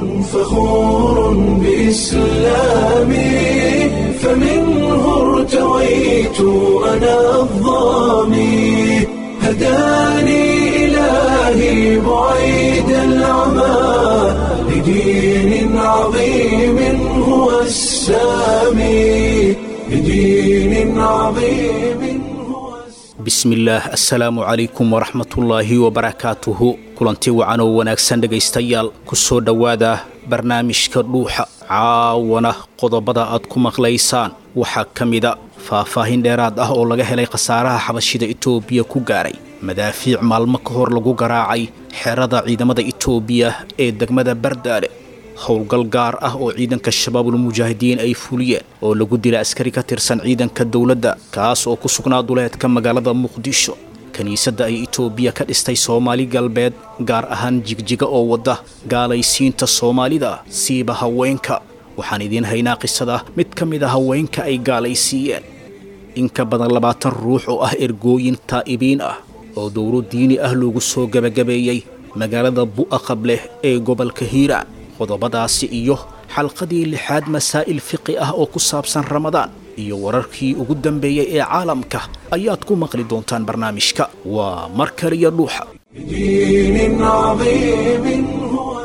فخور بإسلامي فمنه ارتويت أنا الظامي هداني إلهي بعيد العمى لدين عظيم هو السامي لدين عظيم هو bismillaah assalaamu calaykum waraxmatullaahi wabarakaatuhu kulanti wacan oo wanaagsan dhegaystayaal ku soo dhowaada barnaamijka dhuuxa caawana qodobada aad ku maqlaysaan waxaa ka mida faahfaahin dheeraad ah oo laga helay khasaaraha xabashida itoobiya ku gaaray madaafiic maalmo ka hor lagu garaacay xerada ciidamada itoobiya ee degmada bardaale howlgal gaar ah oo ciidanka shabaabul mujaahidiin ay fuliyeen oo lagu dila askari ka tirsan ciidanka dowladda kaas oo ku sugnaa duleedka magaalada muqdisho kiniisadda ay itoobiya ka dhistay soomaali galbeed gaar ahaan jigjiga oo wadda gaalaysiinta soomaalida siiba haweenka waxaan idiin haynaa qisada mid ka mid a haweenka ay gaalaysiiyeen in ka badan labaatan ruux oo ah ergooyin taa'ibiin ah oo dowlo diini ah loogu soo gebagabeeyey magaalada bu'a qableh ee gobolka hiiraan qodobadaasi iyo xalqadii lixaad masaa'il fiqi ah oo ku saabsan ramadaan iyo wararkii ugu dambeeyey ee caalamka ayaad ku maqli doontaan barnaamijka waa mar kaliya dhuuxa لدين عظيم هو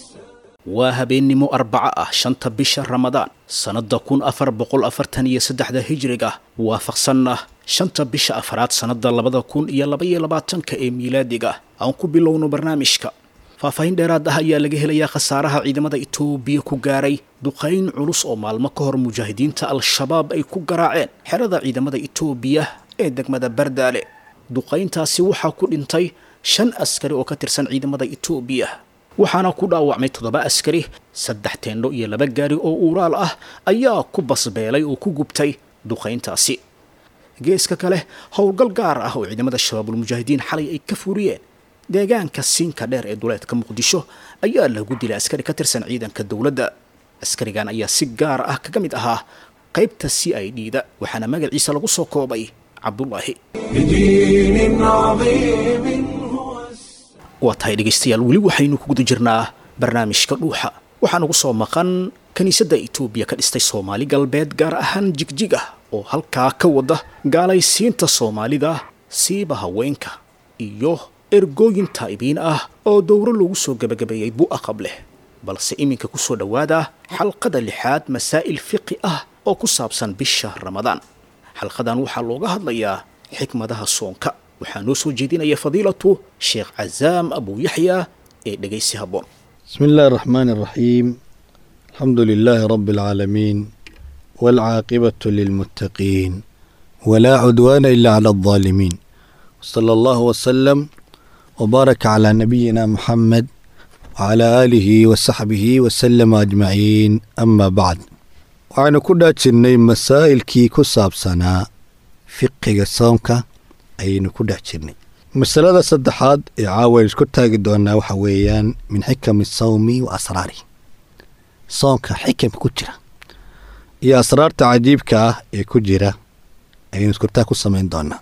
waa habeennimo arbaco ah shanta bisha ramadaan sannadda kun afar boqol afartan iyo saddexda hijriga waafaqsanna shanta bisha afaraad sannadda labada kun iyo labaiyo labaatanka ee miilaadiga aan ku bilowno barnaamijka faahfaahin dheeraad ah ayaa laga helayaa khasaaraha ciidamada itoobiya ku gaaray duqayn culus oo maalmo ka hor mujaahidiinta al-shabaab ay ku garaaceen xerada ciidamada itoobiya ee degmada bardaale duqayntaasi waxaa ku dhintay shan askari oo ka tirsan ciidamada itoobiya waxaana ku dhaawacmay toddoba askari saddex teendho iyo laba gaari oo uuraal ah ayaa ku basbeelay oo ku gubtay duqayntaasi geeska kale howlgal gaar ah oo ciidamada shabaabul mujaahidiin xalay ay ka furiyeen deegaanka siinka dheer ee duleedka muqdisho ayaa lagu dilay askari ka tirsan ciidanka dowladda askarigan ayaa si gaar ah kaga mid ahaa qaybta c i d da waxaana magaciisa lagu soo koobay cabdulaahi لدين عظيم هو waa tahay dhegaystayaal weli waxaynu ku guda jirnaa barnaamijka dhuuxa waxaa nagu soo maqan kiniisadda itoobiya ka dhistay soomaali galbeed gaar ahaan jigjiga oo halkaa ka wada gaalaysiinta soomaalida siiba haweenka iyo ergooyin taa'ibiin ah oo dowro loogu soo gebagabeeyey bu'a qableh balse iminka ku soo dhowaada xalqada lixaad masaa'il fiqi ah oo ku saabsan bisha ramadaan xalqadan waxaa looga hadlayaa xikmadaha soonka waxaa noo soo jeedinaya fadiilatu sheekh cazaam abu yaxya ee dhegaysi habboon بسم الله الرحمن الرحيم الحمد لله رب العالمين والعاقبة للمتقين ولا عدوان إلا على الظالمين صلى الله وسلم وبارك على نبينا محمد وعلى آله وصحبه وسلم أجمعين أما بعد waxaynu ku dhaajirnay masaa'ilkii ku saabsanaa fiqiga soomka ayaynu ku dhex jirnay masalada saddexaad ee caawa aynu isku taagi doonaa waxa weeyaan min xikami sawmi wa asraari soonka xikamka ku jira iyo asraarta cajiibka ah ee ku jira ayaynu iskurtaag ku samayn doonaa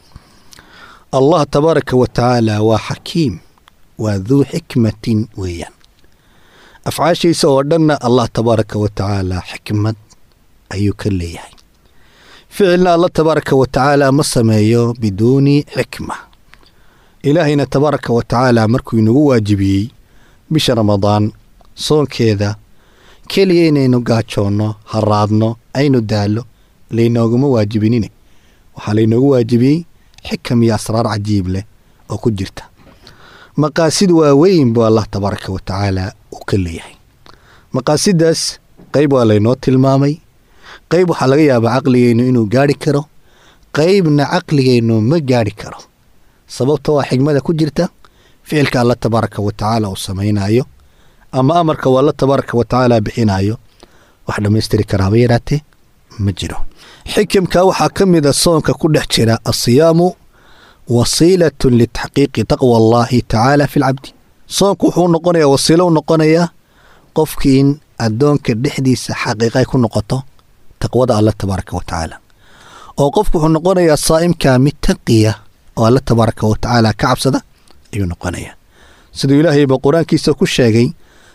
allah tabaaraka wa tacaala waa xakiim waa duu xikmatin weeyaan afcaashiisa oo dhanna allah tabaaraka wa tacaala xikmad ayuu ka leeyahay ficilna allah tabaaraka wa tacaala ma sameeyo biduuni xikma ilaahayna tabaaraka wa tacaala markuu inagu waajibiyey bisha ramadaan soonkeeda keliya inaynu gaajoonno haraadno aynu daallo laynooguma waajibinine waxaa laynoogu waajibiyey xikam iyo asraar cajiib leh oo ku jirta maqaasid waaweyn buu allah tabaaraka wa tacaala uu ka leeyahay maqaasidaas qayb waa laynoo tilmaamay qayb waxaa laga yaabaa caqligeennu inuu gaadhi karo qaybna caqligeennu ma gaadhi karo sababta waa xigmada ku jirta ficilka alla tabaaraka wa tacaala uu samaynayo ama amarka waa alla tabaaraka wa tacaala bixinayo wax dhammaystiri karaaba yaraatee ma jiro xikimka waxaa ka mida soonka ku dhex jira asiyaamu wasiilatun litaxqiiqi taqwa allaahi tacaala fi lcabdi soonku wuxuu noqonayaa wasiilo u noqonayaa qofkii in addoonka dhexdiisa xaqiiqay ku noqoto taqwada alla tabaaraka wa tacaala oo qofku wuxuu noqonayaa saa'imka mid taqiya oo alla tabaaraka wa tacaala ka cabsada ayuu noqonayaa siduu ilaahayba qur-aankiisa ku sheegay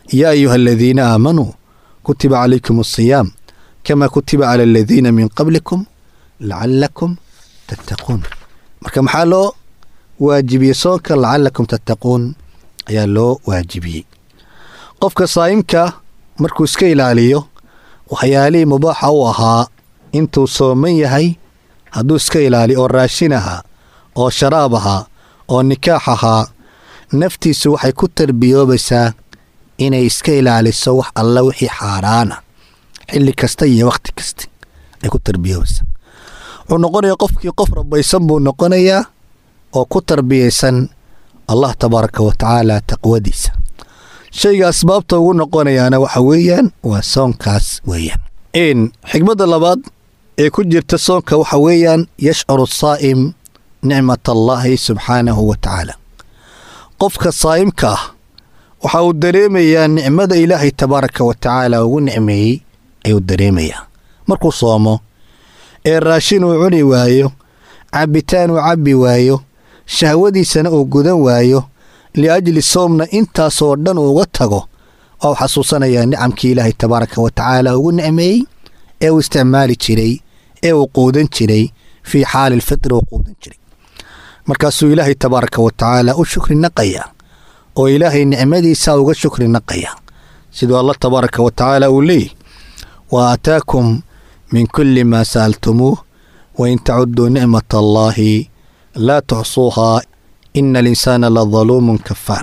yaa ayuha aladiina aamanuu kutiba calaykum asiyaam kama kutiba cala aladiina min qablikum lacalakum tattaquun marka maxaa loo waajibiyey soonka lacalakum tattaquun ayaa loo waajibiyey qofka saa'imka markuu iska ilaaliyo waxyaalihii mubaaxa u ahaa intuu sooman yahay hadduu iska ilaaliyo oo raashin ahaa oo sharaab ahaa oo nikaax ahaa naftiisu waxay ku tarbiyoobaysaa inay iska ilaaliso wax alla wixii xaaraana xilli kasta iyo wakhti kasta ay ku tarbiyoobaysaa wuxuu noqonayaa qofkii qof rabaysan buu noqonayaa oo ku tarbiyaysan allah tabaaraka wa tacaala taqwadiisa shayga asbaabta ugu noqonayaana waxa weeyaan waa soonkaas weeyaan in xigmadda labaad ee ku jirta soonka waxa weeyaan yashcuru saa'im nicmat allaahi subxaanahu wa tacaala qofka saa'imka ah waxa uu dareemayaa nicmada ilaahay tabaaraka wa tacaala ugu nicmeeyey ayuu dareemayaa markuu soomo ee raashin uu cuni waayo cabbitaan uu cabbi waayo shahwadiisana uu gudan waayo liajli soomna intaasoo dhan uuga tago waa u xasuusanayaa nicamkii ilaahay tabaaraka wa tacaala ugu nicmeeyey ee uu isticmaali jiray ee uu quudan jiray fii xaali lfitri uu quudan jiray markaasuu ilaahay tabaaraka wa tacaala u shukri naqayaa oo ilaahay nicmadiisa uga shukri naqayaa siduu allah tabaaraka wa tacaala uu leeyahy wa aataakum min kulli maa sa'altumuuh wain tacuduu nicmat allaahi laa tuxsuuhaa ina alinsaana la daluumun kafaar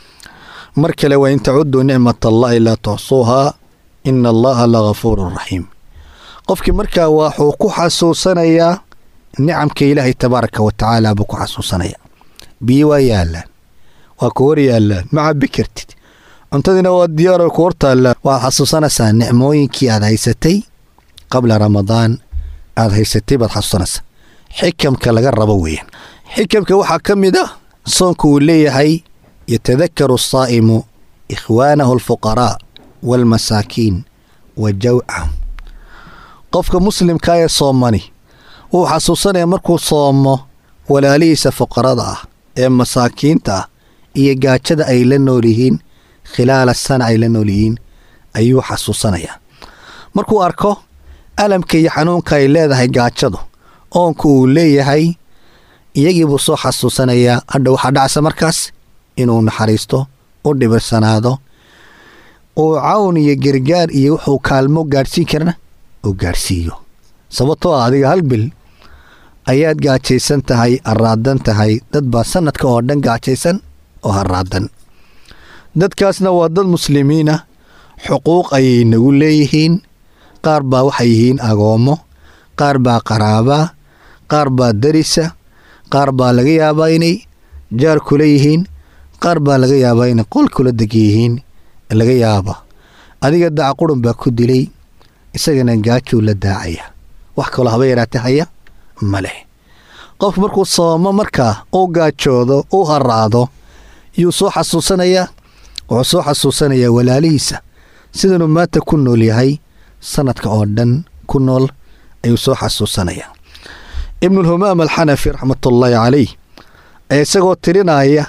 mar kale wain tacuduu nicmat allaahi laa tuxsuuhaa ina allaha la gafuurun raxiim qofkii markaa waxuu ku xasuusanayaa nicamka ilaahay tabaaraka wa tacaala buu ku xasuusanayaa biyo waa yaallaan waa ku hor yaallaan ma cabbi kartid cuntadiina waa diyaaro ku hor taallaan waxaad xasuusanaysaa nicmooyinkii aad haysatay qabla ramadaan aad haysatay baad xasuusanaysaa xikamka laga rabo weeyaan xikamka waxaa ka mid ah soonku uu leeyahay yatadakaru asaa'imu ikhwaanahu alfuqaraa waalmasaakiin wa jawcahum qofka muslimka ee soomani wuu xasuusanaya markuu soomo walaalihiisa fuqarada ah ee masaakiinta ah iyo gaajada ay la nool yihiin khilaala sana ay la nool yihiin ayuu xasuusanayaa markuu arko alamka iyo xanuunka ay leedahay gaajadu oonku uu leeyahay iyagii buu soo xasuusanayaa hadha waxaa dhacsa markaas inuu naxariisto u dhibirsanaado uu cawn iyo gargaar iyo wuxuu kaalmo gaadhsiin karana uu gaadhsiiyo sababtoo ah adiga hal bil ayaad gaajaysan tahay haraadan tahay dad baa sanadka oo dhan gaajaysan oo haraadan dadkaasna waa dad muslimiina xuquuq ayay nagu leeyihiin qaar baa waxay yihiin agoommo qaar baa qaraabaa qaar baa darisa qaar baa laga yaabaa inay jaar kula yihiin qaar baa laga yaabaa inay qol kula degan yihiin laga yaaba adiga dacqurun baa ku dilay isagana gaajuu la daacaya wax kaloo haba yaraate haya ma leh qof markuu soomo markaa uu gaajoodo uu haraado yuu soo xasuusanayaa wuxuu soo xasuusanayaa walaalihiisa sidanuu maanta ku nool yahay sanadka oo dhan ku nool ayuu soo xasuusanayaa ibnulhumaam alxanafi raxmatullaahi calayh ee isagoo tirinaya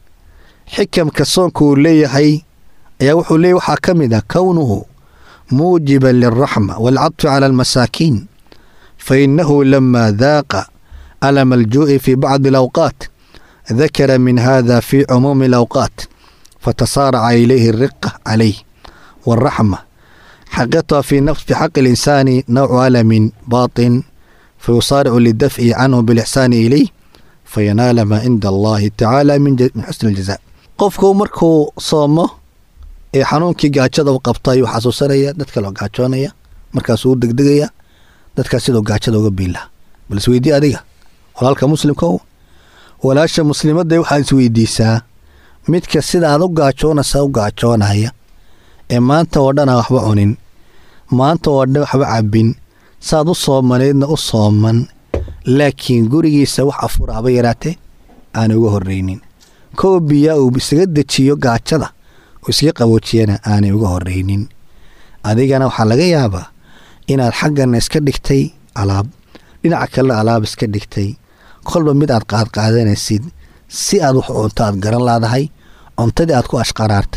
xikamka soonka uu leeyahay ayaa wuxuu leeyahy waxaa ka mid ah kownuhu muujiban lilraxma waalcadfi cala almasaakiin fa innahu lama daaqa alama aljuu'i fii bacdi alawqaat dakara min hada fi cumuumi alawqaat fatasaaraca ilayhi alriqa calayh waalraxma xaqituha fi xaqi alinsaani nawcu alamin baatin fayusaaricu lidafci canhu bilixsaani ilayh fayanaala maa cinda allahi tacaala min xusni aljaza qofku markuu soomo ee xanuunkii gaajada u qabta ayuu xasuusanaya dad kaloo gaajoonaya markaasuu u degdegaya dadkaas sidoo gaajada uga biinlaha bal isweydii adiga walaalka muslimka walaasha muslimadda waxaad isweydiisaa midka sida aad u gaajoonaysa u gaajoonaya ee maanta oo dhan aan waxba cunin maanta oo dhan waxba cabbin saad u soomanaydna u sooman laakiin gurigiisa wax afura haba yaraatee aan uga horraynin koo biyaa uu isaga dejiyo gaajada uu iskaga qaboojiyana aanay uga horraynin adigana waxaa laga yaabaa inaad xaggana iska dhigtay alaab dhinaca kalena alaab iska dhigtay kolba mid aad qaadqaadanaysid si aad wax cunto aad garan laadahay cuntadii aad ku ashqaraartay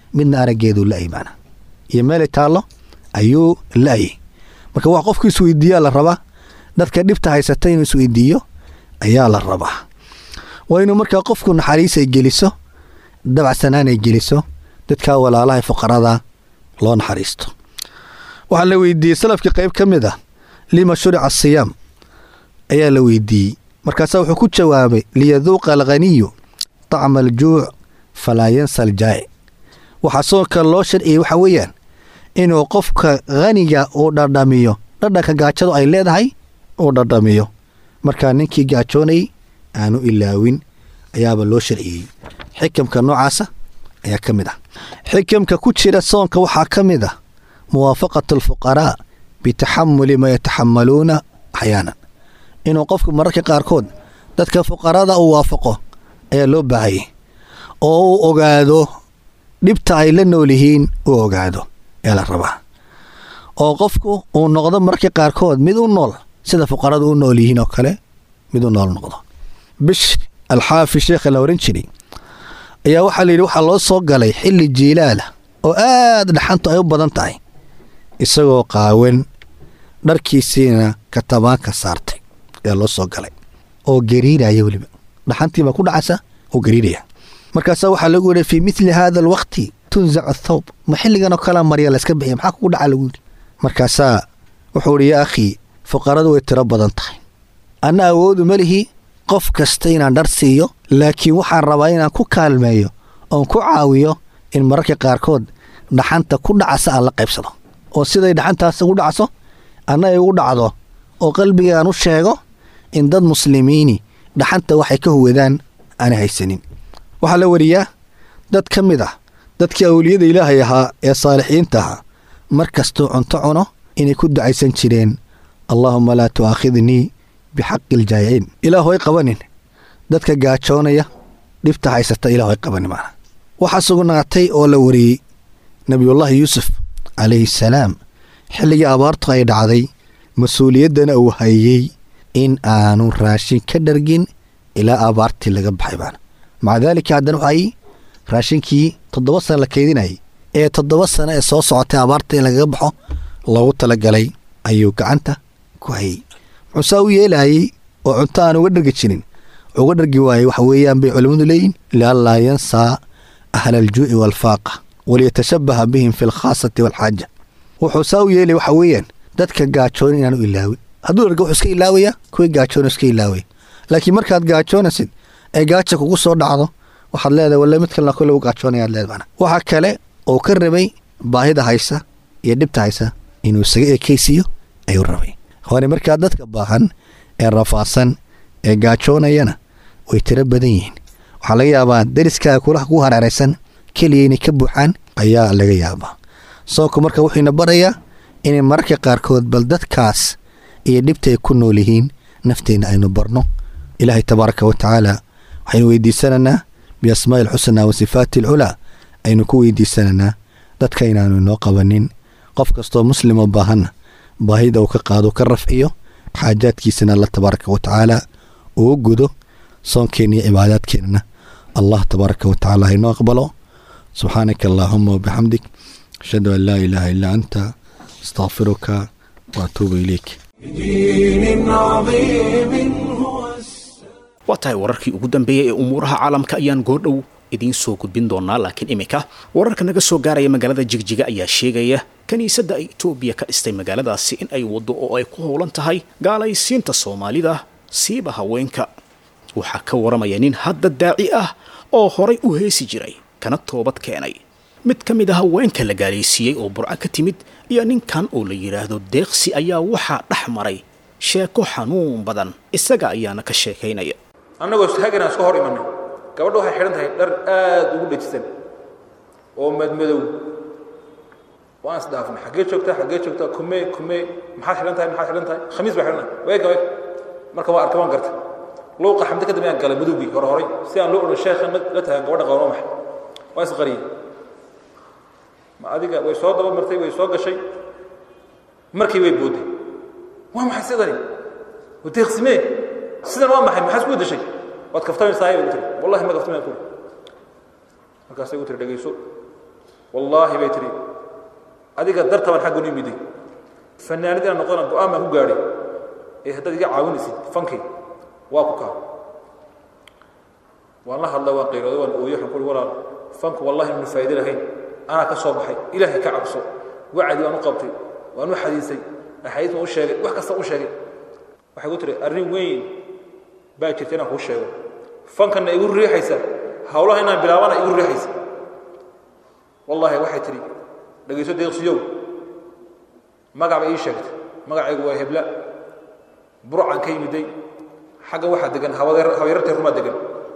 midna araggeeduu la'ay macna iyo meelay taallo ayuu la'ayay marka wax qofku isweydiiyaa la rabaa dadka dhibta haysata inuu isweydiiyo ayaa la rabaa waa inuu markaa qofku naxariis ay geliso dabacsanaan ay geliso dadkaa walaalaha fuqarada loo naxariisto waxaa la weydiiyey salafkii qayb ka mid ah lima shurica asiyaam ayaa la weydiiyey markaasaa wuxuu ku jawaabay liyaduuqa alghaniyu طacma aljuuc falaa yansa aljaa'ic waxaa soonka loo sharciyey waxaa weeyaan inuu qofka haniga uu dhadhamiyo dhadhanka gaajadu ay leedahay uu dhadhamiyo markaa ninkii gaajoonayay aanu ilaawin ayaaba loo sharciyey xikamka noocaasa ayaa ka mid ah xikamka ku jira soonka waxaa ka mid ah muwaafaqatu alfuqaraa bitaxamuli ma yataxamaluuna axyaanan inuu qofku mararka qaarkood dadka fuqarada uu waafaqo ayaa loo baahayay oo uu ogaado dhibta ay la nool yihiin uu ogaado ayaa la rabaa oo qofku uu noqdo mararka qaarkood mid u nool sida fuqaradu u nool yihiin oo kale mid u nool noqdo bish alxaafi sheekha la ohan jiray ayaa waxaa la yidhi waxaa loo soo galay xilli jiilaala oo aad dhaxantu ay u badan tahay isagoo qaawan dharkiisiina katabaanka saartay ayaa loo soo galay oo gariiraya weliba dhaxantiibaa ku dhacaysa oo gariiraya markaasaa waxaa lagu yidhi fii midli haada alwaqti tunzacu athawb ma xilligan oo kalea marya layska bixiya maxaa kugu dhaca lagu yidhi markaasaa wuxuu idhi yaa akhii fuqaradu way tiro badan tahay anna awoodu ma lihi qof kasta inaan dhar siiyo laakiin waxaan rabaa inaan ku kaalmeeyo oon ku caawiyo in mararka qaarkood dhaxanta ku dhacasa aan la qaybsado oo siday dhaxantaas ugu dhacso anna ay ugu dhacdo oo qalbigaan u sheego in dad muslimiini dhaxanta waxay ka huwadaan aanay haysanin waxaa la wariyaa dad ka mid ah dadkii awliyada ilaahay ahaa ee saalixiinta ahaa mar kastuu cunto cuno inay ku ducaysan jireen allaahuma laa tu'aakhidnii bixaqi iljaayiciin ilaahu ay qabanin dadka gaajoonaya dhibta haysata ilaahu ay qabanin macna waxaa sugnaatay oo la wariyey nebiyullaahi yuusuf calayhi salaam xilligii abaartu ay dhacday mas-uuliyaddana uu hayey in aanu raashin ka dhargin ilaa abaartii laga baxay baana maca daalika haddana waxay raashinkii toddoba sana la keydinayay ee toddoba sano ee soo socotay abaarta in lagaga baxo loogu talagalay ayuu gacanta ku hayey muxuu saa u yeelayay oo cunto aan uga dhargi jirin uga dhargi waayey waxa weeyaan bay culimmadu leeyihin lianlaa yansaa ahla aljuuci waalfaaqa waliyatashabaha bihim fi alkhaasati waalxaaja wuxuu saa u yeelay waxa weeyaan dadka gaajoon inaanu ilaawin hadduu dharga wuxuu iska ilaawayaa kuwii gaajoon iska ilaawaya laakiin markaad gaajoonaysid ee gaaja kugu soo dhacdo waxaad leedahay walle mid kalena kole u gaajoonayaad leed macna waxa kale oo ka rabay baahida haysa iyo dhibta haysa inuu isaga ekaysiiyo ayuu rabay hore markaa dadka baahan ee rafaadsan ee gaajoonayana way tiro badan yihiin waxaa laga yaabaa dariskaaga kulaha ku hareeraysan keliya inay ka buuxaan ayaa laga yaabaa soonku marka wuxuuna barayaa inay mararka qaarkood bal dadkaas iyo dhibta ay ku nool yihiin nafteenna aynu barno ilaahay tabaaraka wa tacaala waxaynu weydiisanaynaa biasmaa'i alxusnaa wa sifaati alculaa aynu ku weydiisanaynaa dadka inaanu inoo qabanin qof kastoo muslimoo baahanna baahida uu ka qaado ka rafciyo xaajaadkiisana alla tabaaraka wa tacaala uu gudo soonkeenna iyo cibaadaadkeennana allah tabaaraka wa tacaala haynoo aqbalo subxaanaka allaahuma wabixamdik ashhadu an laa ilaaha illaa anta astaqfiruka waatuubu ilayk بدين عظيم هو السلام waa tahay wararkii ugu dambeeyey ee umuuraha caalamka ayaan goordhow idiin soo gudbin doonaa laakiin iminka wararka naga soo gaaraya magaalada jigjiga ayaa sheegaya kiniisadda ay etoobiya ka dhistay magaaladaasi in ay waddo oo ay ku howlan tahay gaalaysiinta soomaalida siiba haweenka waxaa ka waramaya nin hadda daaci ah oo horay u heesi jiray kana toobad keenay mid ka mid a haweenka la gaalaysiiyey oo burco ka timid iyo ninkan oo la yidhaahdo deeqsi ayaa waxaa dhex maray sheeko xanuun badan isaga ayaana ka sheekaynaya annagoo haganaan iska hor imanay gabadha waxay xidhan tahay dhar aad ugu dhejisan oo madmadow waan isdhaafnay xaggee joogtaa xaggee joogtaa kumee kumee maxaad xidhan tahay maxaad xidhan tahay khamiis baa xidhan weega weeg marka waa arkay waan gartay luuqa xamdi kadib ayaan galay madowgii hore horay si aan loo odhan sheekha la tagaan gabadha qaban waa maxay waa isqariyey ma adiga way soo daba martay way soo gashay markii way boodday waa maxay sidani wadeeqsimee sidan waa maxay maxaa isku bedeshay waad kaftamaysaa bay ugu tiri wallahi ma kaftamaya ku markaasay ugu tiri dhegayso wallaahi bay tihi adiga dartaban xaggan u yimiday fanaanid inaan noqdona go-aan baan ku gaadhay ee haddaad iga caawinaysid fankii waa ku kaa waan la hadla waan qayrooday waan ooyo waxaan ku uhi walaal fanku wallahi minu faa'ido lahayn anaa ka soo baxay ilaahay ka cabso wacdi waan u qabtay waan u xadiisay axaadiis waan u sheegay wax kasta u sheegay waxay ku tiri arrin weyn baa jirta inaan kuu sheego fankanna igu riixaysa hawlaha inaan bilaabana igu riixaysa wallaahi waxay tidhi dhegayso deeqsiyow magac bay ii sheegtay magacaygu waa hebla burcan ka yimiday xagga waxaa degan habayrartay rumaa degan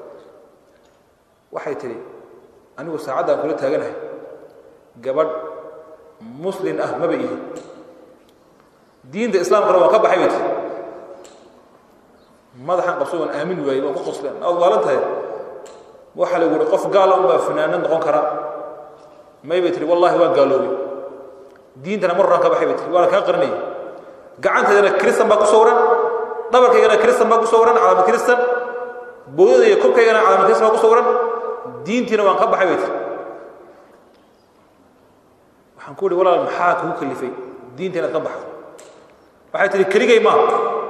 waxay tidhi anigu saacaddaan kula taaganahay gabadh muslin ah maba ihi diinta islaamkana waan ka baxay bay tii madaxan qabso waan aamin waayey waan ku qosleen aad waalan tahay waxaa lagu yihi qof gaala unbaa fanaanad noqon kara may bay tihi wallahi waan gaaloobay diintana mar horaan ka baxay bay tihi waana kaa qarinayay gacanteedana kristan baa ku sawiran dhabarkaygana kristan baa ku sawiran calaamad kristan boodada iyo kobkaygana calaamad kristan baa ku sawiran diintiina waan ka baxay bay tihi waxaan ku ihi walaal maxaa kugu kalifay diinta inaad ka baxdo waxay tihi keligay maaha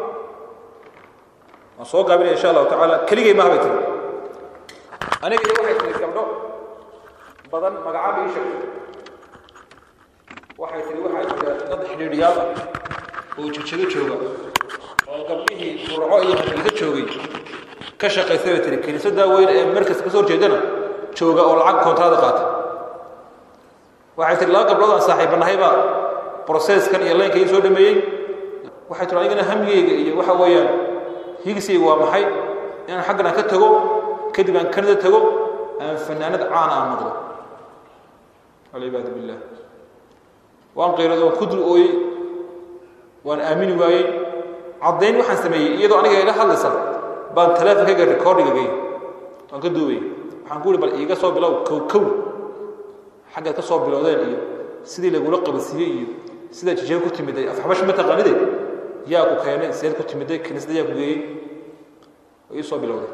waan soo gaabinaya insha allahu tacaala keligay maaha bay tihi aniga iyo waxay tihi gabdho badan magacaaba ii sheegtay waxay tihi waxaa jira dad xidhiidhiyaal ah oo jajado jooga oo gabdhihii burco iyo hargeysa joogay ka shaqaysay bay tihi kiniisaddaa weyn ee markaska ka soo horjeedana jooga oo lacag koontraada qaata waxay tihi laba gabdhood aan saaxiibanahay baa broseskan iyo laynka ii soo dhameeyey waxay tihi anigana hamigeyga iyo waxa weeyaan higisayga waa maxay inaan xaggan aan ka tago kadib aan kanada tago aan fanaanad caana aan noqdo walciyaadu billah waan qayrooday waan ku dul ooyey waan aamini waayey caddayn waxaan sameeyey iyadoo aniga ila hadlaysa baan teleefonkayga recordinga gey waan ka duubayy waxaan ku uhi bal iiga soo bilow kow kow xaggaad ka soo bilowdeen iyo sidii lagula qabadsiiyey iyo sidaa jijeen ku timiday afxabash ma taqaanide yaa ku keenay seed ku timiday kiniisada yaa ku geeyey oo ii soo bilowday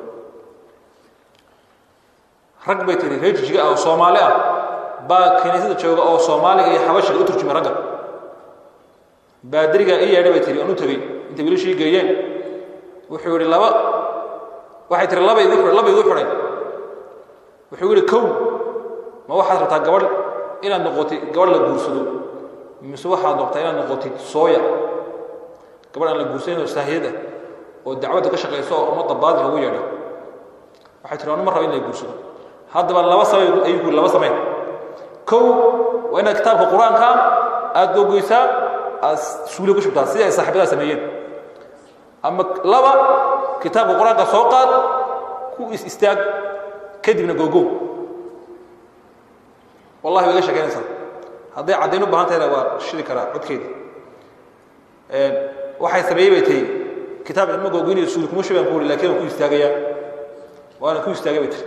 rag bay tiri reer jijiga ah oo soomaali ah baa kiniisada jooga oo soomaaliga iyo xabashiga u turjumay ragga baadirigaa ii yeedhay bay tiri aan u tegey intay wiilashii geeyeen wuxuu yidhi laba waxay tiri laba igu laba igu xidhay wuxuu yidhi kow ma waxaad rabtaa gabadh inaad noqotid gabadh la guursado mise waxaad noqtaa inaad noqotid sooya gabadh aan la guursanin oo saahiyad ah oo dacwadda ka shaqayso oo ummadda baadilka ugu yeedha waxay tiri anu ma raba in la guursado haddaba laba samay ayuu ku laba samayn kow waa inaad kitaabka qur-aanka aad gogoysaa aad suuliya ku shubtaa sidii ay saaxiibadaa sameeyeen ama laba kitaabka qur-aanka soo qaad ku is istaag kadibna gogow wallahi way iga sheekeynaysaa hadday caddayn u baahan tahayna waa shidi karaa codkeeda waxay sameeyey bay tahi kitaab ilmo gogoynayo suuli kuma shubaan ku uri lakin waan ku istaagayaa waana ku istaagay bay tiri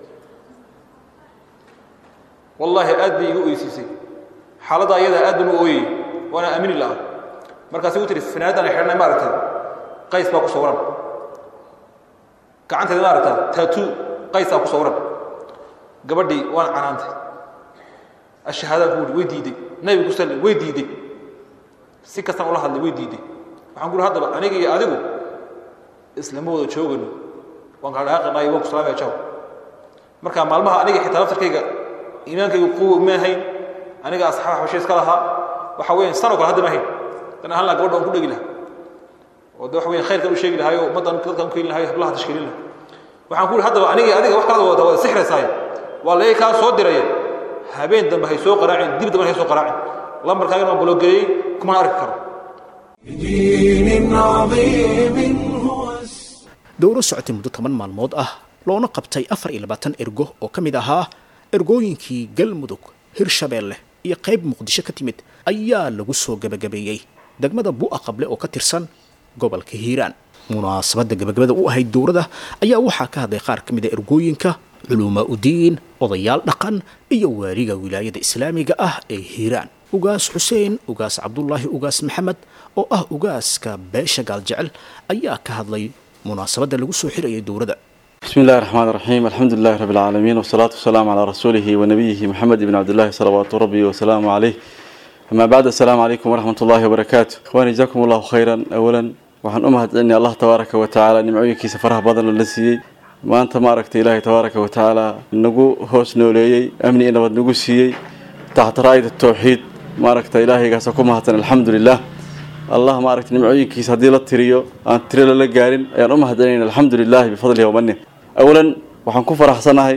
wallaahi aad bay iga oysiisay xaaladda ayadaa aad baan u ooyey waana aamini la'a markaasi u tiri fanaanaddan ay xidhanay ma aragtaa qays baa ku sawiran gacanteeda ma aragtaa tatuu qaysaa ku sawiran gabadhii waan canaantay ashahaadaan ku uri way diiday nabiga ku salli way diiday si kastaan ula hadlay way diiday waxaan ku uri haddaba aniga iyo adigu islama wada joogano waan kala dhaaqanayo waan ku salaamaya jaw marka maalmaha aniga xitaa laftarkayga iimaankaygu quwa ma ahayn aniga asxaab xabashe iska lahaa waxa weeyaan sanoo kale hadda ma ahayn dan ahaan laha gabadha waan ku dhegi lahaa oo de waxa weyan khayrkan u sheegi lahayo ummaddan dadkan u keeni lahayo hablaha tashkiilin lahaa waxaan ku yidhi haddaba aniga adiga wax kalada wada wada sixraysaaye waa laga kaa soo diraya habeen dambe hay soo qaraacin dib dambe hay soo qaraacin lambarkaagana waan balogeeyey kumana arki karo بدين عظيم هو السلام dowro socotay muddo toban maalmood ah loona qabtay afar iyo labaatan ergo oo ka mid ahaa ergooyinkii galmudug hirshabeelle iyo qayb muqdisho ka timid ayaa lagu soo gebagabeeyey degmada bu'a qable oo ka tirsan gobolka hiiraan munaasabadda gebagabada u ahayd dowrada ayaa waxaa ka hadlay qaar ka mid a ergooyinka culumaa udiin odayaal dhaqan iyo waaliga wilaayada islaamiga ah ee hiiraan ugaas xuseen ugaas cabdulaahi ugaas maxamed oo ah ugaaska beesha gaaljecel ayaa ka hadlay munaasabadda lagu soo xirayay dowrada بسم الله الرحمن الرحيم الحمد لله رب العالمين والصلاة والسلام على رسوله ونبيه محمد بن عبد الله صلوات ربي وسلامه عليه أما بعد السلام عليكم ورحمة الله وبركاته إخواني جزاكم الله خيرا أولا waxaan u mahadcelinaya allah tabaaraka wa tacaala nimcooyinkiisa faraha badan la siiyey maanta ma aragtay ilaahay tabaaraka wa tacaala nagu hoos nooleeyey amni iyo nabad nagu siiyey taxta raayada towxiid ma aragta ilaahaygaasa ku mahadsan alxamdulilah allah ma aragtay nimcooyinkiisa haddii la tiriyo aan tiro lala gaarin ayaan u mahadcelinayna alxamdulilahi bifadlihi wamani awalan waxaan ku faraxsanahay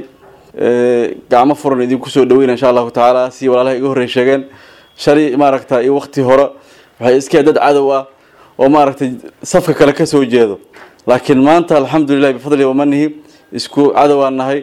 gacmo furan idinku soo dhaweyna insha allahu tacaala si walaalaha iga horrey sheegeen shalay maaragta iyo waqti hore waxay iskee dad cadow ah oo maaragtay safka kale ka soo jeedo laakiin maanta alxamdulilah bifadlihi wamanihi isku cadowaan nahay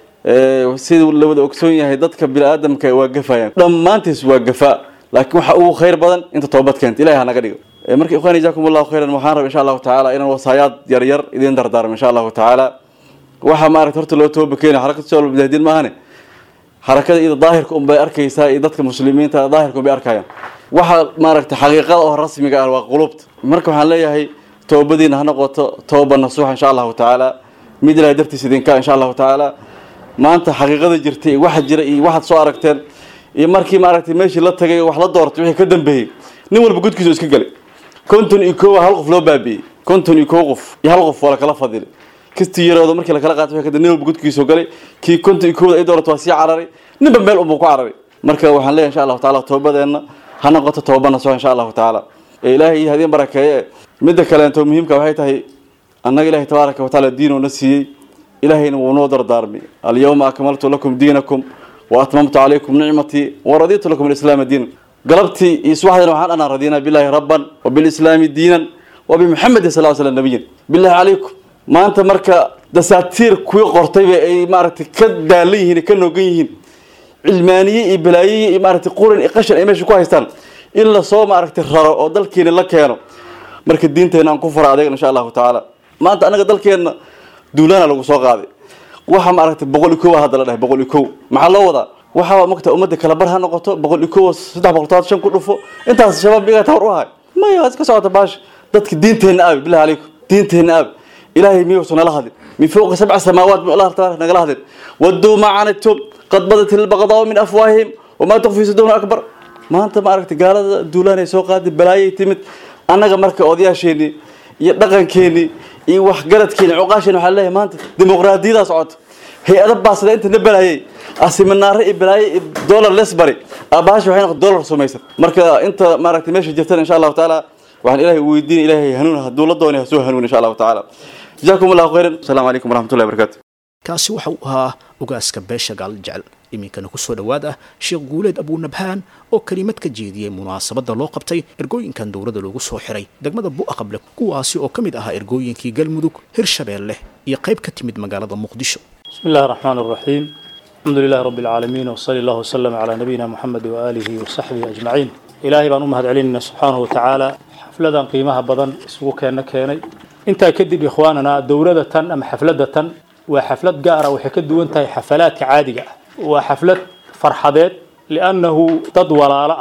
siduu la wada ogsoon yahay dadka bini-aadamka waa gafayaan dhammaantiis waa gafaa laakiin waxa ugu khayr badan inta toobad keenta ilahi ha naga dhigo marka ikhwani jazakum allahu khayran waxaan raba insha allahu tacaala inaan wasaayaad yaryar idin dardaarmo insha allahu tacaala waxa maaragta horta loo tooba keenaya xarakada soo mujaahidiin maahane xarakada iyada daahirka unbay arkaysaa iyo dadka muslimiinta daahirka unbay arkayaan waxa maaragta xaqiiqada oo rasmiga ah waa qulubta marka waxaan leeyahay toobadiina ha noqoto tooba nasuuxa insha allahu tacaala mid ilahay dartiis idinka insha allahu tacaala maanta xaqiiqada jirtay waxa jira iyo waxaad soo aragteen iyo markii maaragtay meeshii la tagay wax la doortay wixii ka dambeeyey nin walba gudkiisu iska galay konton iyo koowa hal qof loo baabi'ey konton iyo koo qof iyo hal qof waa lakala fadilay kastii yarooda markii lakala qaatay wixii ka dambe nin walba gudkiisu galay kii konton iyo koowda ay doorato waa sii cararay ninba meel unbuu ku cararay marka waxaan leeyahay insha allahu tacaala toobadeenna ha noqoto tooba nasuuxa insha allahu tacaala ee ilaahay iyo hadiin barakeeye midda kaleento muhiimka waxay tahay annaga ilaahay tabaaraka watacaala diinuuna siiyey ilaahayna wuu noo dardaarmay alyawma akmaltu lakum diinakum wa atmamtu calaykum nicmatii waraditu lakum alislaama diinan galabtii iyo subaxdina waxaan anaa radiinaa billahi rabban wa bilislaami diinan wa bimuxamedin sal slam nabiyan billahi calaykum maanta marka dasaatiir kuwii qortayba ay maaragtay ka daalan yihiin ka noogan yihiin cilmaaniye iyo balaayiye iyo maaragtay quran iyo qashan ay meesha ku haystaan in lasoo maaragtay raro oo dalkeena la keeno marka diinteena aan ku fara adeegna insha allahu tacaala maanta annaga dalkeenna duulaana lagu soo qaaday waxa maaragtay boqol iyo kow hadda la dhahay boqol iyo kow maxaa loo wadaa waxaa magta ummadda kala bar ha noqoto boqol iyo kow saddex boqol todobaad shan ku dhufo intaas shabaab iga tawar u ahay maya iska socota baasha dadka diinteenna aabi billahi calaykum diinteenna aabi ilaahay miyuusan nala hadlin min fowqi sabca samaawaat mi allah tabaaraka nagala hadlin wadduu ma canitum qad badat ilbaqdaau min afwaahihim wamaa tukfi suduuna akbar maanta ma aragtay gaalada duulaanay soo qaaday balaayay timid annaga marka odayaasheenii iyo dhaqankeenii iyo waxgaradkeeni cuqaasheen waxaa leeyahay maanta dimuqraadiyadaa socoto hay-ada baasada inta na balaayay asiminaare iyo balaaye iyo dollar lesbary aabahaashi waxay noqon dollar sumaysan marka inta maaragtay meesha jirtana insha allahu tacaala waxaan ilaahay weydiin ilaahay hanuun hadduu la doonay ha soo hanuun insha allahu tacaala jazaakum allahu khayran asalaamu calaykum waraxmatullahi wabarakatu kaasi waxa uu ahaa ogaaska beesha gaal jecel iminkana kusoo dhowaad ah sheekh guuleed abuunabhaan oo kelimad ka jeediyey munaasabadda loo qabtay ergooyinkan dowladda loogu soo xiray degmada bu'aqable kuwaasi oo ka mid ahaa ergooyinkii galmudug hirshabeelle iyo qayb ka timid magaalada muqdisho بسم الله الرحمن الرحيم الحمد لله رب العالمين وصلى الله وسلم على نبينا محمد وآله وصحبه أجمعين إلهي بان أمهد علينا سبحانه وتعالى حفلة قيمها بدن اسمه كان كيني انت كدب إخواننا دورة أم حفلة وحفلة قارة وحكد وانت حفلات عادية وحفلة فرحدات لأنه ضد ولا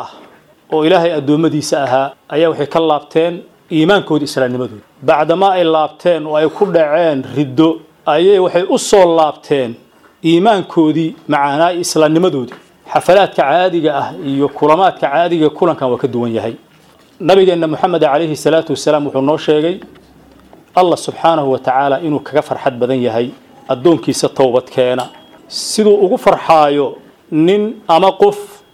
وإلهي أدومدي سأها أيا وحي كلابتين إيمان كود إسلام نمدود بعدما أي لابتين وأي كل عين ردو ayay waxay u soo laabteen iimaankoodii macaanaa islaamnimadoodii xafalaadka caadiga ah iyo kulamaadka caadiga kulankan waa ka duwan yahay nabigeenna moxamed calayhi salaatu wasalaam wuxuu noo sheegay allah subxaanahu wa tacaala inuu kaga farxad badan yahay addoonkiisa towbadkeena siduu ugu farxaayo nin ama qof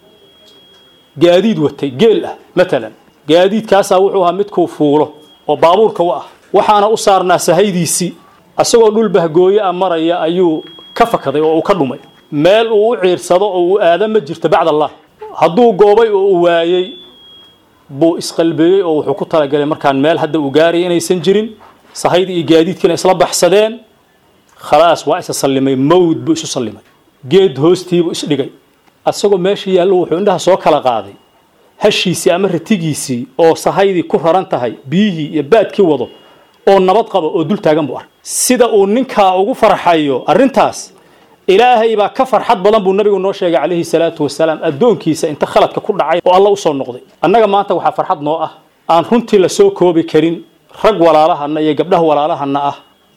gaadiid watay geel ah matalan gaadiidkaasaa wuxuu ahaa midkuu fuulo oo baabuurka u ah waxaana u saarnaa sahaydiisii asagoo dhul bahgooye a maraya ayuu ka fakaday oo uu ka dhumay meel uu u ciirsado oo uu aada ma jirto bacd allah hadduu goobay oo uu waayey buu isqalbeeyey oo wuxuu ku talagalay markaan meel hadda uu gaaraya inaysan jirin sahaydi iyo gaadiidkiina isla baxsadeen khalaas waa isa sallimay mawd buu isu sallimay geed hoostiibuu isdhigay asagoo meesha yaallo wuxuu indhaha soo kala qaaday hashiisii ama ratigiisii oo sahaydii ku raran tahay biyihii iyo baadkii wado oo nabad qabo oo dul taagan buu arkay sida uu ninkaa ugu farxayo arrintaas ilaahay baa ka farxad badan buu nabigu noo sheegay calayhi salaatu wasalaam addoonkiisa inta khaladka ku dhacay oo alla usoo noqday annaga maanta waxaa farxad noo ah aan runtii la soo koobi karin rag walaalahana iyo gabdhaha walaalahana ah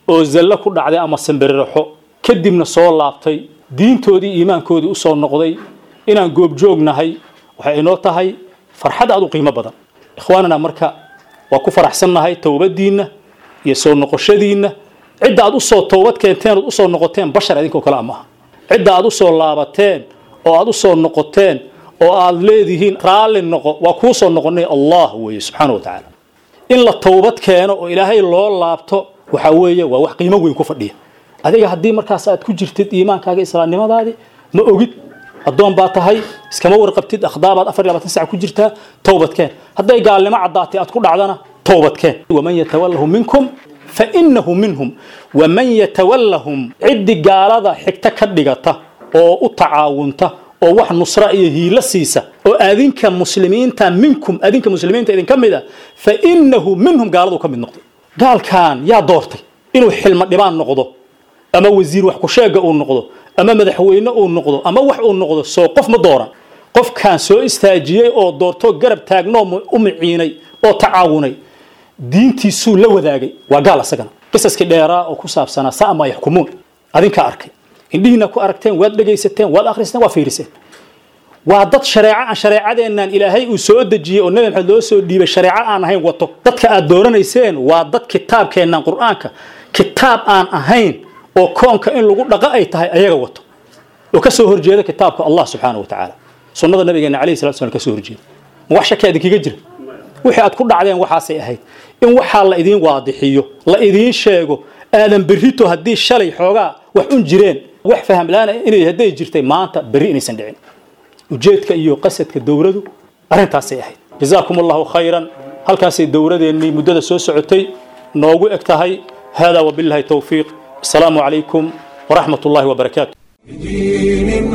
oo zallo ku dhacday ama sambiriraxo kadibna soo laabtay diintoodii iimaankoodii usoo noqday inaan goobjoognahay waxay inoo tahay farxad aad u qiimo badan ikhwaanana marka waa ku faraxsannahay towbadiinna iyo soo noqoshadiinna cidda aad usoo towbad keenteen ood usoo noqoteen bashar idinkoo kale ama aha cidda aad usoo laabateen oo aad usoo noqoteen oo aad leedihiin raalli noqo waa kuu soo noqonay allah weeye subxaana wa tacaala in la towbad keeno oo ilaahay loo laabto waxa weeye waa wax qiimo weyn ku fadhiya adiga haddii markaas aad ku jirtid iimaankaaga islaamnimadaadii ma ogid addoon baa tahay iskama warqabtid akhdaabaad afar iyo labaatan sac ku jirtaa towbadkeen hadday gaalnimo caddaatay aad ku dhacdana towbadkeen waman yatawalahu minkum fainahu minhum waman yatawallahum ciddi gaalada xigta ka dhigata oo u tacaawunta oo wax nusra iyo hiilo siisa oo adinka muslimiinta minkum adinka muslimiinta idinka mid a fainahu minhum gaaladu ka mid noqday gaalkan yaa doortay inuu xilmo dhibaan noqdo ama wasiir wax ku sheega uu noqdo ama madaxweyne uu noqdo ama wax uu noqdo soo qof ma dooran qofkan soo istaajiyey oo doortoo garab taagnoo u miciinay oo tacaawunay diintiisuu la wadaagay waa gaal asagana qisaskii dheeraa oo ku saabsanaa sama yaxkumuun adinkaa arkay indhihiina ku aragteen waad dhegaysateen waad akhristeen waad fiiriseen waa dad shareeco aan shareecadeennan ilaahay uu soo dejiyey oo nabi maxamed loo soo dhiibay shareeco aan ahayn wato dadka aad dooranayseen waa dad kitaabkeennan qur-aanka kitaab aan ahayn oo koonka in lagu dhaqo ay tahay ayaga wato oo ka soo horjeeda kitaabka allah subxaana wa tacaala sunnada nabigeena calayhi salatu slam ka soo horjeeda ma wax shaki idinkaga jira wixii aad ku dhacdeen waxaasay ahayd in waxaa la idiin waadixiyo la idiin sheego aadan berrito haddii shalay xoogaa wax un jireen wax faham la-aan inay hadday jirtay maanta berri inaysan dhicin ujeedka iyo qasadka dowladu arrintaasay ahayd jazaakum allahu khayran halkaasay dowladeennii muddada soo socotay noogu eg tahay hada wabillahi towfiiq asalaamu calaykum waraxmat ullahi wabarakaatu بدين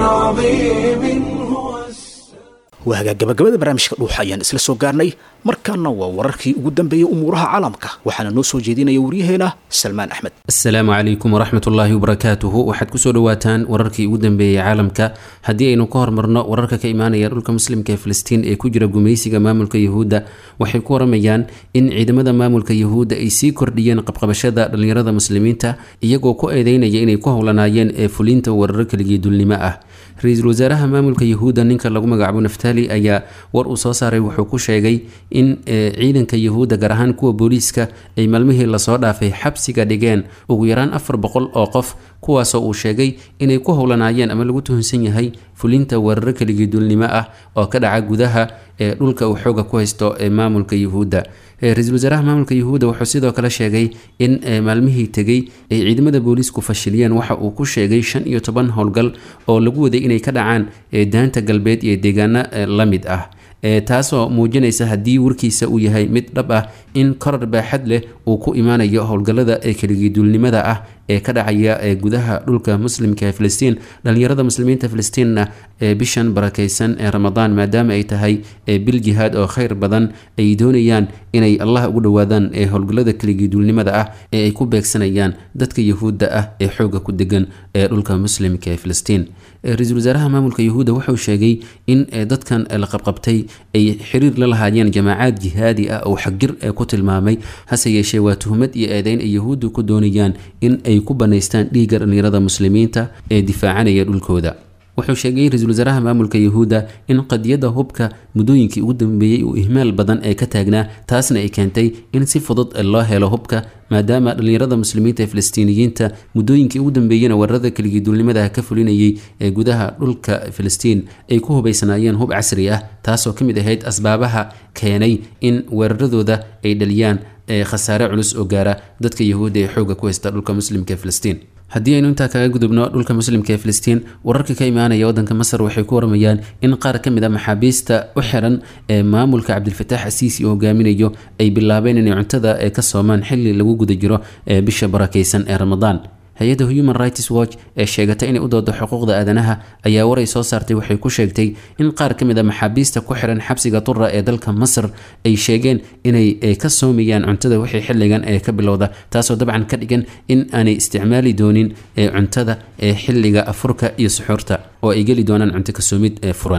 عظيم هو السلام waa hagaag gabagabada barnaamijka dhuuxa ayaan isla soo gaarnay markaana waa wararkii ugu dambeeyey umuuraha caalamka waxaana noo soo jeedinaya waryaheena salmaan axmed asalaamu calaykum waraxmat ullaahi wabarakaatuhu waxaad kusoo dhawaataan wararkii ugu dambeeyey caalamka haddii aynu ka hormarno wararka ka imaanaya dhulka muslimka ee filistiin ee ku jira gumaysiga maamulka yuhuudda waxay ku waramayaan in ciidamada maamulka yuhuudda ay sii kordhiyeen qabqabashada dhallinyarada muslimiinta iyagoo ku eedeynaya inay ku howlanaayeen ee fulinta wararo keligii dulnimo ah ra-iisul wasaaraha maamulka yuhuudda ninka lagu magacaabo naftali ayaa war uu soo saaray wuxuu ku sheegay in ciidanka yuhuudda gaar ahaan kuwa booliiska ay maalmihii lasoo dhaafay xabsiga dhigeen ugu yaraan afar boqol oo qof kuwaasoo uu sheegay inay ku howlanaayeen ama lagu tuhunsan yahay fulinta weeraro keligii dulnimo ah oo ka dhaca gudaha ee dhulka uu xooga ku haysto ee maamulka yuhuudda ra-iisul wasaaraha maamulka yuhuudda wuxuu sidoo kale sheegay in maalmihii tegey ay ciidamada booliisku fashiliyeen waxa uu ku sheegay shan iyo toban howlgal oo lagu waday inay ka dhacaan daanta galbeed iyo deegaano la mid ah taasoo muujinaysa haddii warkiisa uu yahay mid dhab ah in korar baaxad leh uu ku imaanayo howlgallada ee keligiiduulnimada ah ee ka dhacaya ee gudaha dhulka muslimka ee filistiin dhallinyarada muslimiinta filistiinna ee bishan barakaysan ee ramadaan maadaama ay tahay bil jihaad oo khayr badan ay doonayaan inay allah ugu dhowaadaan ee howlgallada keligiiduulnimada ah ee ay ku beegsanayaan dadka yahuudda ah ee xooga ku degan ee dhulka muslimka ee filistiin ra-iisul wasaaraha maamulka yuhuudda wuxuu sheegay in dadkan la qabqabtay ay xiriir la lahaayeen jamaacaad jihaadi ah oo xagjir ee ku tilmaamay hase yeeshee waa tuhmad iyo eedeyn ay yahuuddu ku doonayaan in ay ku banaystaan dhiigga dhallinyarada muslimiinta ee difaacanaya dhulkooda wuxuu sheegay ra-iisul wasaaraha maamulka yuhuudda in qadiyadda hubka muddooyinkii ugu dambeeyey uu ihmaal badan ee ka taagnaa taasna ay keentay in si fudud loo helo hubka maadaama dhallinyarada muslimiinta ee filistiiniyiinta muddooyinkii ugu dambeeyena weerarada keligiiduulnimada ka fulinayay ee gudaha dhulka filistiin ay ku hubaysanaayeen hub casri ah taasoo ka mid ahayd asbaabaha keenay in weeraradooda ay dhaliyaan khasaare culus oo gaara dadka yahuudda ee xooga ku haysta dhulka muslimka ee filistiin haddii aynu intaa kaga gudubno dhulka muslimka ee filistiin wararka ka imaanaya waddanka masar waxay ku waramayaan in qaar ka mid a maxaabiista u xiran ee maamulka cabdilfataax asiisi uu hogaaminayo ay bilaabeen inay cuntada ee ka soomaan xilli lagu guda jiro ee bisha barakaysan ee ramadaan hay-adda human rights watch ee sheegatay inay u doodo xuquuqda aadanaha ayaa waray soo saartay waxay ku sheegtay in qaar ka mid a maxaabiista ku xiran xabsiga tura ee dalka masar ay sheegeen inay ka soomayaan cuntada wixii xilligan ee ka bilowda taasoo dabcan ka dhigan in aanay isticmaali doonin cuntada ee xilliga afurka iyo suxuurta oo ay geli doonaan cunto kasoomid ee furan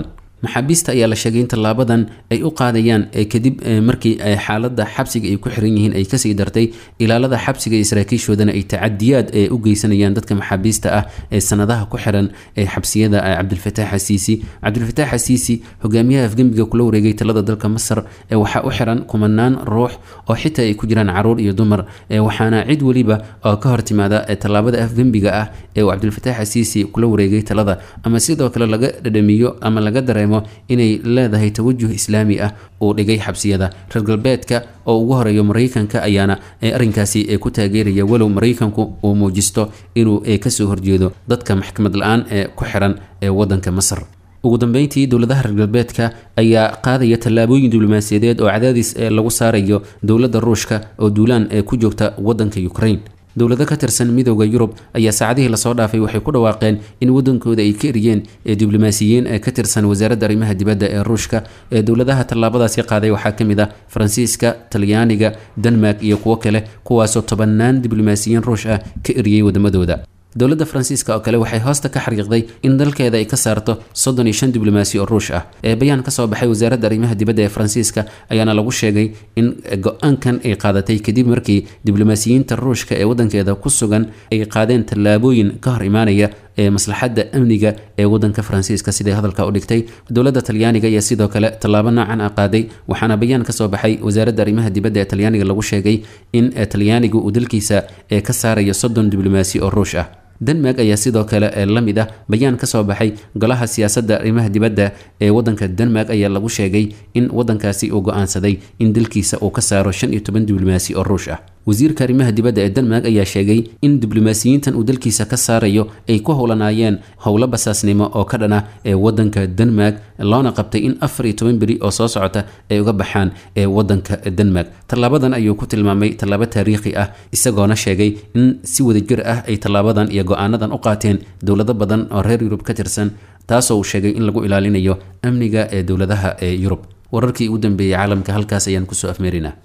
maxaabiista ayaa la sheegay in tallaabadan ay u qaadayaan kadib markii xaaladda xabsiga ay ku xiran yihiin ay kasii dartay ilaalada xabsiga iyo saraakiishoodana ay tacadiyaad u geysanayaan dadka maxaabiista ah ee sanadaha ku xiran ee xabsiyada cabdilfataax xasiisi cabdilfataax xasiisi hogaamiyaha afgembiga kula wareegay talada dalka masar waxaa u xiran kumanaan ruux oo xitaa ay ku jiraan caruur iyo dumar waxaana cid weliba oo ka hortimaada tallaabada afgembiga ah ee uu cabdilfataax xasiisi kula wareegay talada ama sidoo kale laga dhadhamiyo ama laga dareemo inay leedahay tawajuh islaami ah uu dhigay xabsiyada reer galbeedka oo ugu horeeyo maraykanka ayaana arrinkaasi ku taageeraya walow maraykanku uu muujisto inuu kasoo horjeedo dadka maxkamad la-aan ee ku xiran ee wadanka masar ugu dambeyntii dowladaha reer galbeedka ayaa qaadaya tallaabooyin diblomaasiyadeed oo cadaadis lagu saarayo dowladda ruushka oo duulaan ee ku joogta wadanka ukraine dowlado ka tirsan midooda yurub ayaa saacadihii lasoo dhaafay waxay ku dhawaaqeen in wadankooda ay ka eriyeen diblomaasiyiin ka tirsan wasaaradda arrimaha dibadda ee ruushka ee dowladaha tallaabadaasi qaaday waxaa ka mid ah faransiiska talyaaniga denmark iyo kuwo kale kuwaasoo tobannaan diblomaasiyiin ruush ah ka eriyey wadamadooda dowladda faransiiska oo kale waxay hoosta ka xariiqday in dalkeeda ay ka saarto soddon iyo shan diblomaasi oo ruush ah ee bayaan ka soo baxay wasaaradda arrimaha dibadda ee faransiiska ayaana lagu sheegay in go-aankan ay qaadatay kadib markii diblomaasiyiinta ruushka ee wadankeeda ku sugan ay qaadeen tallaabooyin ka hor imaanaya ee maslaxadda amniga ee wadanka faransiiska siday hadalka u dhigtay dowladda talyaaniga ayaa sidoo kale tallaabo noocan ah qaaday waxaana bayaan kasoo baxay wasaaradda arrimaha dibadda ee talyaaniga lagu sheegay in talyaanigu uu dalkiisa ee ka saarayo soddon diblomaasi oo ruush ah denmark ayaa sidoo kale la mid ah bayaan ka soo baxay golaha siyaasadda arrimaha dibadda ee wadanka denmark ayaa lagu sheegay in wadankaasi uu go-aansaday in dalkiisa uu ka saaro shan iyo toban diblomaasi oo ruush ah wasiirka arrimaha dibadda ee denmark ayaa sheegay in diblomaasiyiintan uu dalkiisa ka saarayo ay ku howlanaayeen howlo basaasnimo oo ka dhana ee wadanka denmark loona qabtay in afar iyo toban beri oo soo socota ay uga baxaan ee wadanka denmark tallaabadan ayuu ku tilmaamay tallaabo taariikhi ah isagoona sheegay in si wadajir ah ay tallaabadan iyo go-aanadan u qaateen dowlado badan oo reer yurub ka tirsan taasoo uu sheegay in lagu ilaalinayo amniga ee dowladaha ee yurub wararkii ugu dambeeyey caalamka halkaas ayaan kusoo afmeerinaa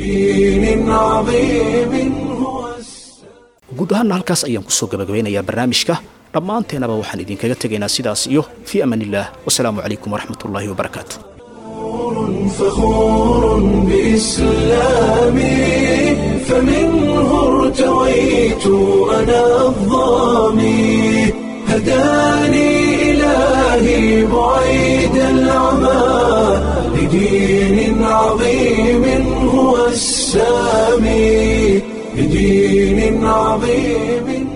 بدين عظيم هو guud ahaanna halkaas ayaan kusoo gabagabeynayaa barnaamijka dhammaanteenaba waxaan idinkaga tegaynaa sidaas iyo fii amaan illah wasalaamu calaykum waraxmat ullaahi wabarakaatu فخور بإسلامي فمنه ارتويت أنا الظامي هداني إلهي بعيد العمى لدين عظيم هو السامي لدين عظيم